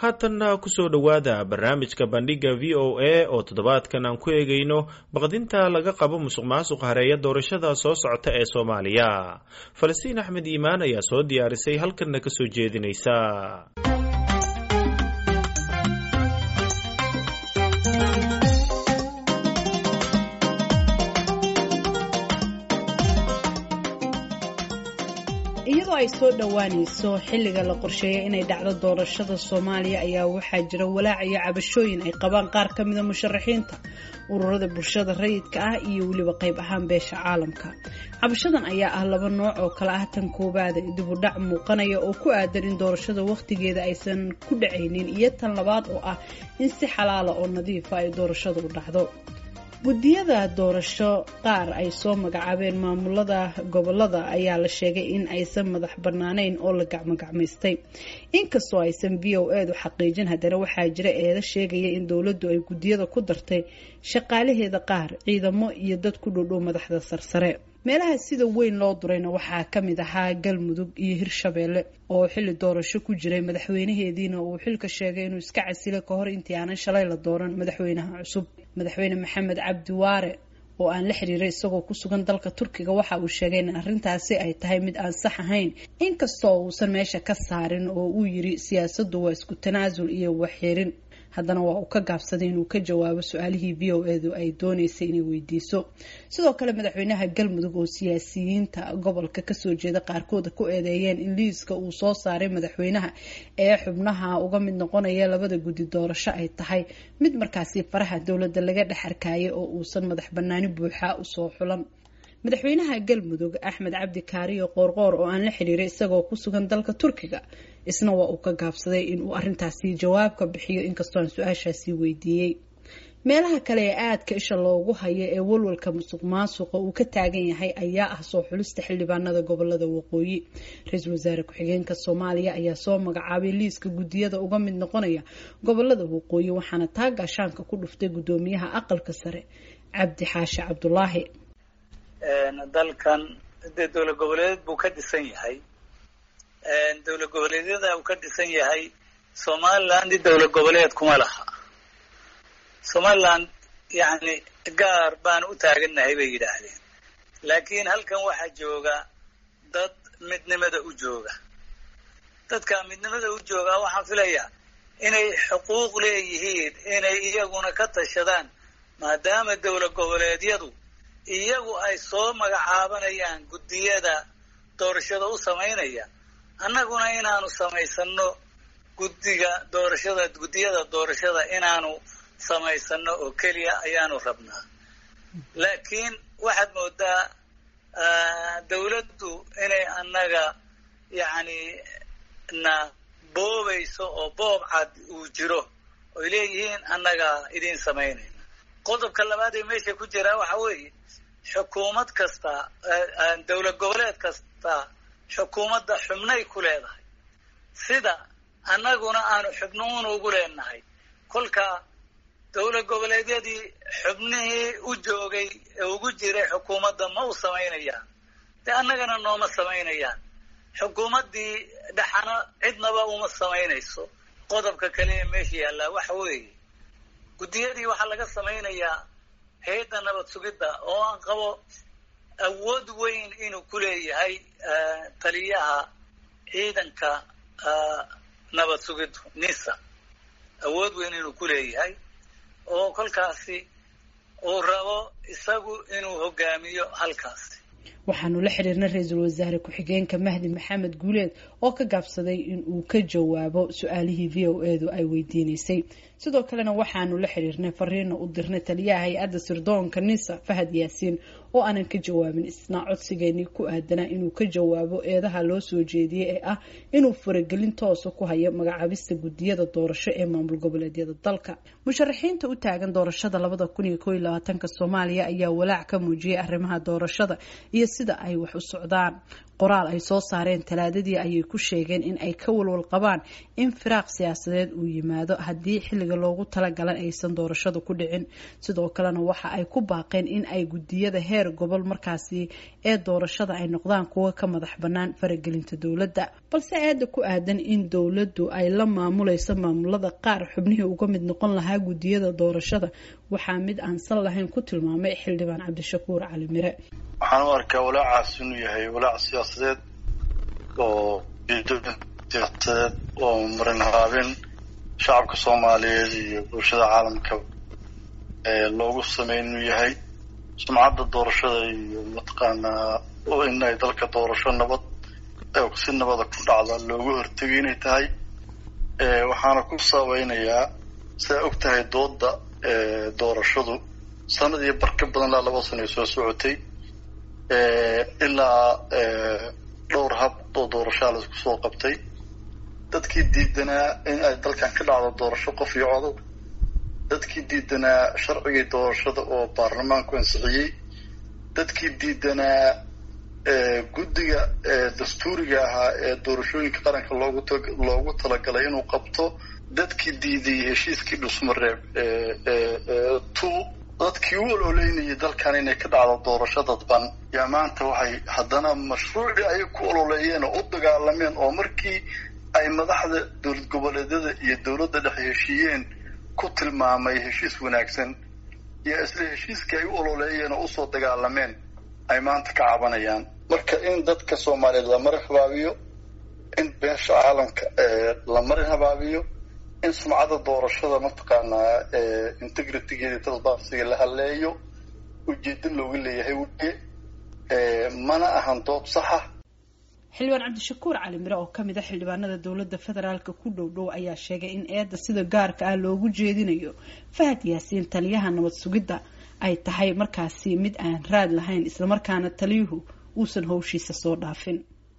haatanna kusoo dhowaada barnaamijka bandhiga v o a oo toddobaadkan aan ku eegayno baqdinta laga qabo musuq maasuq hareeya doorashada soo socota ee soomaaliya falastiin axmed iimaan ayaa soo diyaarisay halkanna ka soo jeedinaysa iyadoo ay soo dhowaanayso xilliga la qorsheeyay inay dhacdo doorashada soomaaliya ayaa waxaa jira walaac iyo cabashooyin ay qabaan qaar ka mida musharaxiinta ururada bulshada rayidka ah iyo weliba qayb ahaan beesha caalamka cabashadan ayaa ah laba nooc oo kale ah tan koowaada dibudhac muuqanaya oo ku aadan in doorashada wakhtigeeda aysan ku dhacaynin iyo tan labaad oo ah in si xalaala oo nadiifa ay doorashadu u dhacdo guddiyada doorasho qaar ay soo magacaabeen maamulada gobolada ayaa la sheegay in aysan madax bannaanayn oo la gacmogacmaystay inkastoo aysan v o edu xaqiijin haddana waxaa jira eeda sheegaya in dowladdu ay guddiyada ku dartay shaqaalaheeda qaar ciidamo iyo dad ku dhodhow madaxda sarsare meelaha sida weyn loo durayna waxaa ka mid ahaa galmudug iyo hirshabeelle oo xilli doorasho ku jiray madaxweynaheediina uu xilka sheegay inuu iska casilo ka hor intii aanan shalay la dooran madaxweynaha cusub madaxweyne maxamed cabdi waare oo aan la xiriiray isagoo ku sugan dalka turkiga waxa uu sheegay in arrintaasi ay tahay mid aan sax ahayn inkastoo uusan meesha ka saarin oo uu yiri siyaasaddu waa isku tanaasul iyo waxxirin haddana waa uu ka gaabsaday inuu ka jawaabo su-aalihii v o edu ay dooneysay inay weydiiso sidoo kale madaxweynaha galmudug oo siyaasiyiinta gobolka kasoo jeeda qaarkooda ku eedeeyeen in liiska uu soo saaray madaxweynaha ee xubnaha uga mid noqonaya labada guddi doorasho ay tahay mid markaasi faraha dowladda laga dhex arkayay oo uusan madax banaani buuxa usoo xulan madaxweynaha galmudug axmed cabdi kaariyo qoorqoor oo aan la xiriiray isagoo ku sugan dalka turkiga isna waa uu ka gaabsaday inuu arintaasi jawaab ka bixiyo inkastoo aan su-aashaasi weydiiyey meelaha kale ee aadka isha loogu hayo ee walwalka musuq maasuqa uu ka taagan yahay ayaa ah soo xulista xildhibaanada gobolada waqooyi ra-iisul wasaare ku-xigeenka soomaaliya ayaa soo magacaabay liiska guddiyada uga mid noqonaya gobolada waqooyi waxaana taa gaashaanka ku dhuftay guddoomiyaha aqalka sare cabdi xaashi cabdulaahi dalkan dee dowlad goboleed buu ka dhisan yahay dowlad goboleedyada uu ka dhisan yahay somaliland dowlad goboleed kuma laha somaliland yani gaar baan u taagannahay bay yidhaahdeen laakiin halkan waxaa jooga dad midnimada u jooga dadka midnimada u jooga waxaan filayaa inay xuquuq leeyihiin inay iyaguna ka tashadaan maadaama dowlad goboleedyadu iyagu ay soo magacaabanayaan guddiyada doorashada u samaynaya annaguna inaanu samaysano guddiga doorashada guddiyada doorashada inaanu samaysano oo keliya ayaanu rabnaa laakiin waxaad moodaa dawladdu inay annaga yacni na boobayso oo boob cad uu jiro oy leeyihiin annaga idiin samaynayna qodobka labaad ee meesha ku jiraa waxa weeye xukuumad kasta dowlad goboleed kasta xukuumadda xubnay ku leedahay sida annaguna aanu xubnuun ugu leenahay kolka dowlad goboleedyadii xubnihii u joogay ee ugu jiray xukuumadda ma u samaynayaan dee annagana nooma samaynayaan xukuumaddii dhexana cidnaba uma samaynayso qodobka kale ee meesha yaallaa waxa weeye guddiyadii waxaa laga samaynayaa hay-adda nabad sugidda oo aan qabo awood weyn inuu ku leeyahay taliyaha ciidanka nabad sugiddu nisa awood weyn inuu ku leeyahay oo kolkaasi uu rabo isagu inuu hogaamiyo halkaasi waxaanu la xiriirnay ra-iisul wasaare ku-xigeenka mahdi maxamed guuleed oo ka gaabsaday in uu ka jawaabo su-aalihii v o edu ay weydiineysay sidoo kalena waxaanu la xiriirnay fariina u dirnay taliyaha hay-adda sirdoonka nisa fahad yaasiin oo aanan ka jawaabin isna codsigeenii ku aadanaa inuu ka jawaabo eedaha loo soo jeediyey ee ah inuu faragelin toosa ku hayo magacaabista guddiyada doorasho ee maamul goboleedyada dalka musharaxiinta u taagan doorashada labada kun iyo koo iyo labaatanka soomaaliya ayaa walaac ka muujiyay arrimaha doorashada iyo sida ay wax u socdaan qoraal ay soo saareen talaadadii ayay ku sheegeen in ay ka walwal qabaan in firaaq siyaasadeed uu yimaado haddii xilliga loogu talagalan aysan doorashada ku dhicin sidoo kalena waxa ay ku baaqeen in ay gudiyada heer gobol markaasi ee doorashada ay noqdaan kuwa ka madax bannaan faragelinta dowladda balse eeda ku aadan in dowladdu ay la maamulayso maamulada qaar xubnihii uga mid noqon lahaa gudiyada doorashada waxaa mid aan sal lahayn ku tilmaamay xildhibaan cabdishakuur cali mire waxaan u arkaa walaacaas inuu yahay walaac siyaasadeed oo siyaasadeed oo marin haabin shacabka soomaaliyeed iyo bulshada caalamka loogu sameyn inuu yahay sumcadda doorashada iyo mataqaanaa in ay dalka doorasho nabad si nabada ku dhacda loogu hortegay inay tahay waxaana ku saabeynayaa sidaa og tahay dooda doorashadu sanadii bar ka badan ilaa laba sano ay soo socotay ilaa dhowr hab oo doorashaa la isku soo qabtay dadkii diidanaa in ay dalkan ka dhacdo doorasho qof iyo codod dadkii diidanaa sharcigii doorashada oo baarlamaanku ansixiyey dadkii diidanaa guddiga dastuuriga ahaa ee doorashooyinka qaranka loogu loogu talagalay inuu qabto dadkii diiday heshiiskii dhusmareeb two dadkii u ololeynayay dalkan inay ka dhacdo doorasho dadban yaa maanta waxay haddana mashruucii ay ku ololeeyeen oo u dagaalameen oo markii ay madaxda dowlad goboleedyada iyo dowladda dhexe heshiiyeen ku tilmaamay heshiis wanaagsan iyo isla heshiiskii ay u ololeeyeen oo usoo dagaalameen ay maanta ka cabanayaan marka in dadka soomaaliyeed la marin habaabiyo in beesha caalamka la marin habaabiyo in sumcadda doorashada mataqaanaa integritygeeda transparencyga la haleeyo ujeedo looga leeyahay weye mana ahan dood saxa xildhibaan cabdishakuur cali mire oo kamid a xildhibaanada dowladda federaalka ku dhow dhow ayaa sheegay in eedda sida gaarka ah loogu jeedinayo fahad yaasiin taliyaha nabad sugidda ay tahay markaasi mid aan raad lahayn islamarkaana taliyuhu uusan howshiisa soo dhaafin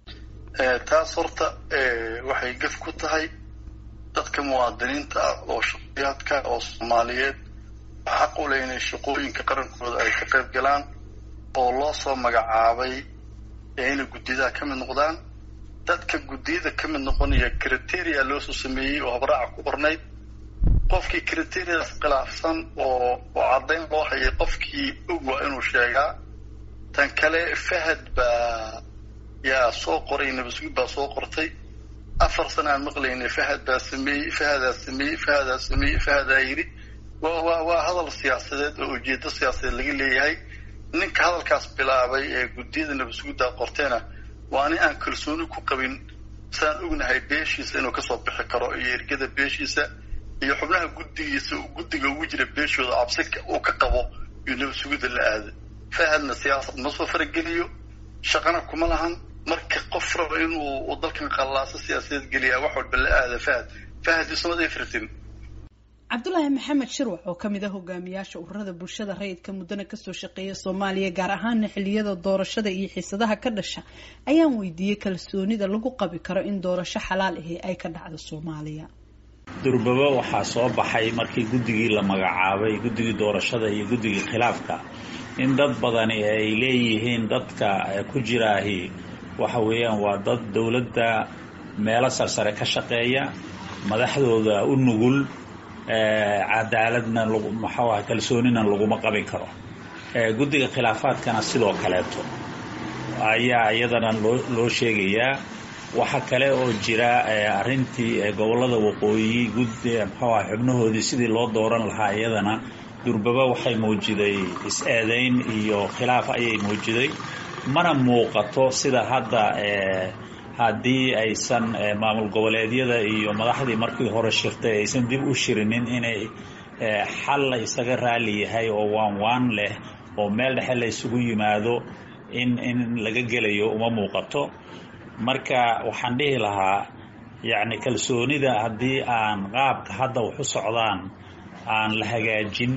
taas horta waxay gaf ku tahay dadka muwaadiniinta ah oo shaqayaadka oo soomaaliyeed xaq u leh inay shaqooyinka qarankooda ay ka qayb galaan oo loo soo magacaabay ee inay guddiyadaha ka mid noqdaan dadka guddiyada ka mid noqonaya criteria loosoo sameeyey oo habraaca ku qornayd qofkii criteriadaas khilaafsan oo oo caddayn loo hayay qofkii og waa inuu sheegaa tan kale fahad baa yaa soo qoray nabasugid baa soo qortay afar sana aan maqlaynay fahad baa sameeyey fahadaa sameeyey fahadaa sameeyey fahadaa yidhi waa waa waa hadal siyaasadeed oo ujeedo siyaasadeed laga leeyahay ninka hadalkaas bilaabay ee guddiyada nabasugiddaa qorteena waa nin aan kalsooni ku qabin saan ognahay beeshiisa inuu kasoo bixi karo iyo ergada beeshiisa iyo xubnaha guddigiisa guddiga ugu jira beeshooda cabsi uu ka qabo iyo nabasugidda la aada fahadna siyaasad ma soo farageliyo shaqana kuma lahan marka qof raba inuu dalkan qallaaso siyaasadeed geliyaa wax walba la aada fahad fahad isumada firtin cabdulaahi maxamed shirwac oo kamid ah hogaamiyaasha ururada bulshada rayidka muddana kasoo shaqeeya soomaaliya gaar ahaana xiliyada doorashada iyo xiisadaha ka dhasha ayaan weydiiyey kalsoonida lagu qabi karo in doorasho xalaal ahi ay ka dhacdo soomaaliya durbaba waxaa soo baxay markii guddigii la magacaabay guddigii doorashada iyo guddigii khilaafka in dad badani ay leeyihiin dadka ku jiraahi waxa weeyaan waa dad dowladda meelo sarsare ka shaqeeya madaxdooda u nugul cadaaladna maxuu aha kalsoonina laguma qabin karo guddiga khilaafaadkana sidoo kaleeto ayaa iyadana loo loo sheegayaa waxa kale oo jira arrintii gobollada waqooyi guddi muxuu aha xubnahoodii sidii loo dooran lahaa iyadana durbaba waxay muujiday is-eedayn iyo khilaaf ayay muujiday mana muuqato sida hadda haddii aysan maamul goboleedyada iyo madaxdii markii hore shirtay aysan dib u shirinin inay xal la isaga raali yahay oo waan waan leh oo meel dhexe la isugu yimaado in in laga gelayo uma muuqato marka waxaan dhihi lahaa yacni kalsoonida haddii aan qaabka hadda wax u socdaan aan la hagaajin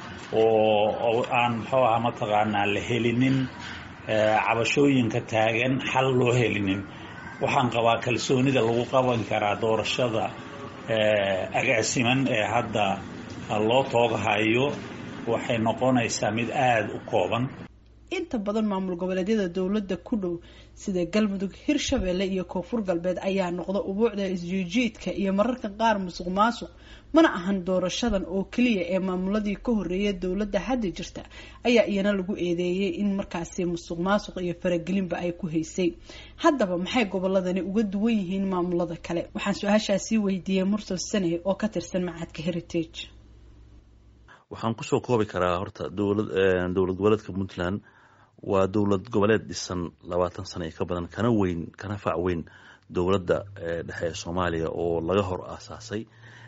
oo aan muxuu aha mataqaanaa la helinin cabashooyinka taagan xal loo helinin waxaan qabaa kalsoonida lagu qaban karaa doorashada agaasiman ee hadda loo tooghayo waxay noqonaysaa mid aada u kooban inta badan maamul goboleedyada dowladda ku dhow sida galmudug hirshabelle iyo koonfur galbeed ayaa noqda ubuucda isjiijiidka iyo mararka qaar musuq maasuq mana ahan doorashadan oo keliya ee maamuladii ka horeeya dowladda hadda jirta ayaa iyana lagu eedeeyay in markaasi musuq maasuq iyo faragelinba ay ku haysay haddaba maxay goboladani uga duwan yihiin maamulada kale waxaan su-aashaasii weydiiyey mursal sane oo ka tirsan macadka heritage waxaan kusoo koobi karaa horta dowlad dowlad goboleedka puntland waa dowlad goboleed dhisan labaatan sano iyo ka badan kana weyn kana fac weyn dowladda dhexe ee soomaaliya oo laga hor aasaasay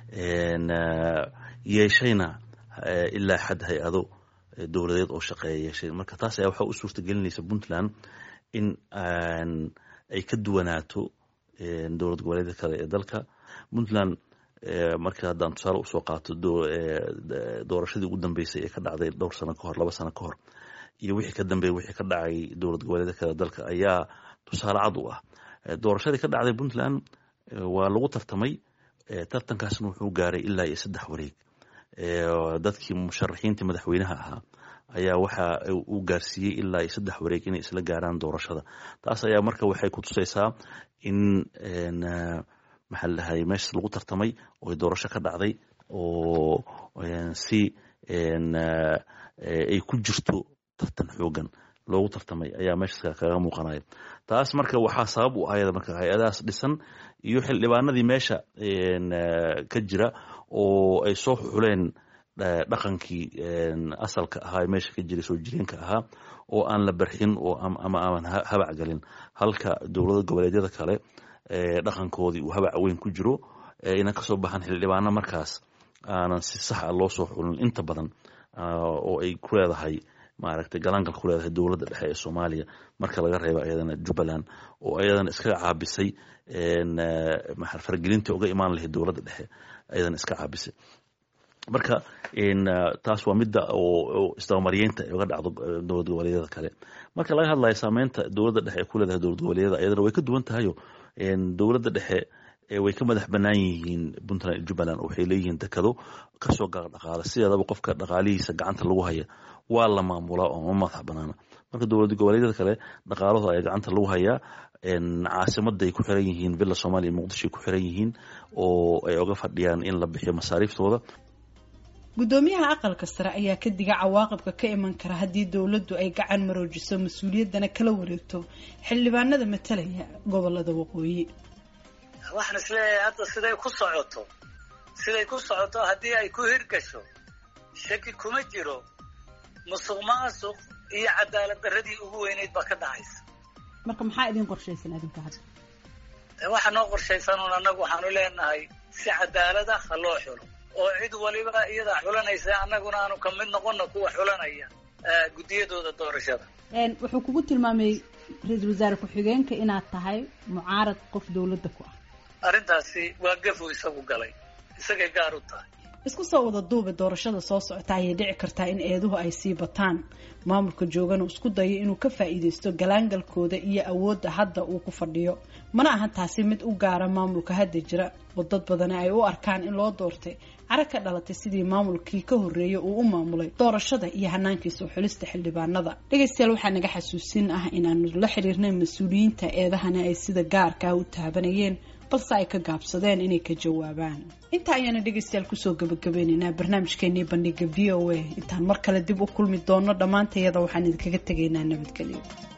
yeeshayna ilaa xad hay-ado dowladeed oo shaqeeya yeeshay marka taas ayaa waxaa u suurta gelinaysa puntland in ay ka duwanaato dowlad goboleedka kale ee dalka puntland marka haddaan tusaale usoo qaato doorashadii ugu dambeysay ee ka dhacday dhowr sano kahor laba sano ka hor iyo wixii ka dambeeyay wixii ka dhacay dowlad goboleedka kale dalka ayaa tusaale cad u ah doorashadii ka dhacday puntland waa lagu tartamay tartankaasna wuxuu gaaray ilaa iyo saddex wareeg dadkii musharaxiintii madaxweynaha ahaa ayaa waxa uu gaarsiiyey ilaa iyo saddex wareeg inay isla gaaraan doorashada taas ayaa marka waxay ku tusaysaa in maxaa la dhahay meeshas lagu tartamay oo doorasho ka dhacday oo si ay ku jirto tartan xoogan loogu tartamay ayaa meeshas kaga muuqanaya taas marka waxaa sabab u ahayada marka hay-adahaas dhisan iyo xildhibaanadii meesha ka jira oo ay soo xuleen dhaqankii asalka ahaa meesha ka jiray soo jireenka ahaa oo aan la barxin oo ama aan habac galin halka dowlada goboleedyada kale dhaqankoodii uu habac weyn ku jiro ina kasoo baxan xildhibaano markaas aanan si sax a loo soo xulin inta badan oo ay ku leedahay maaragtay galaangal ku leedahay dowladda dhexe ee soomaaliya marka laga reebo ayadana jubbaland oo ayadana iskaga caabisay faragelinta uga imaan lahayd dowladda dhexe ayadana iska caabisay marka taas waa midda oo isdabamariyeynta uga dhacdo dowlad goboleedyada kale marka laga hadlayo saameynta dowladda dhexe ee ku leedahay dowlad goboleedyada ayadana way ka duwan tahayo dowladda dhexe way ka madax banaan yihiin puntland iyo jubbaland waxay leeyihiin dekado kasoo dhaqaala sideedaba qofka dhaqaalihiisa gacanta lagu haya waa la maamulaa oo ma madax banaana marka dowlad goboleedyada kale dhaqaalahooda ayaa gacanta lagu hayaa caasimaday ku xiran yihiin villa somalia muqdishoay ku xiran yihiin oo ay oga fadhiyaan in la bixiyo masaariiftooda guddoomiyaha aqalka sare ayaa ka diga cawaaqibka ka iman kara haddii dowladdu ay gacan maroojiso mas-uuliyaddana kala wareegto xildhibaanada matalaya gobolada waqooyi waxaan isleeyahay hadda siday ku socoto siday ku socoto haddii ay ku hirgasho shaki kuma jiro musuq maasuq iyo cadaalad darradii ugu weyneyd baa ka dhacaysa marka maxaa idin qorshaysan adinka hadda waxaa noo qorshaysanuun annagu waxaanu leenahay si cadaalada ha loo xulo oo cid waliba iyadaa xulanaysa annaguna aanu ka mid noqono kuwa xulanaya guddiyadooda doorashada wuxuu kugu tilmaamay ra-iisul wasaare ku-xigeenka inaad tahay mucaarad qof dowladda ku ah arrintaasi waa gafu isagu galay isagay gaar u tahay isku soo wada duuba doorashada soo socota ayay dhici kartaa in eeduhu ay sii bataan maamulka joogana isku dayo inuu ka faa'iidaysto galaangalkooda iyo awoodda hadda uu ku fadhiyo mana ahan taasi mid u gaara maamulka hadda jira oo dad badani ay u arkaan in loo doortay cara ka dhalatay sidii maamulkii ka horreeyay uu u maamulay doorashada iyo hanaankiisa u xulista xildhibaanada dhegaystayaal waxaa naga xasuusin ah inaanu la xiriirnay mas-uuliyiinta eedahana ay sida gaarkaa u taabanayeen balse ay ka gaabsadeen inay ka jawaabaan intaa ayaana dhegaystayaal kusoo gabagabeynaynaa barnaamijkeenii bandhiga v o a intaan mar kale dib u kulmi doono dhammaantayada waxaan idinkaga tegaynaa nabadgelyo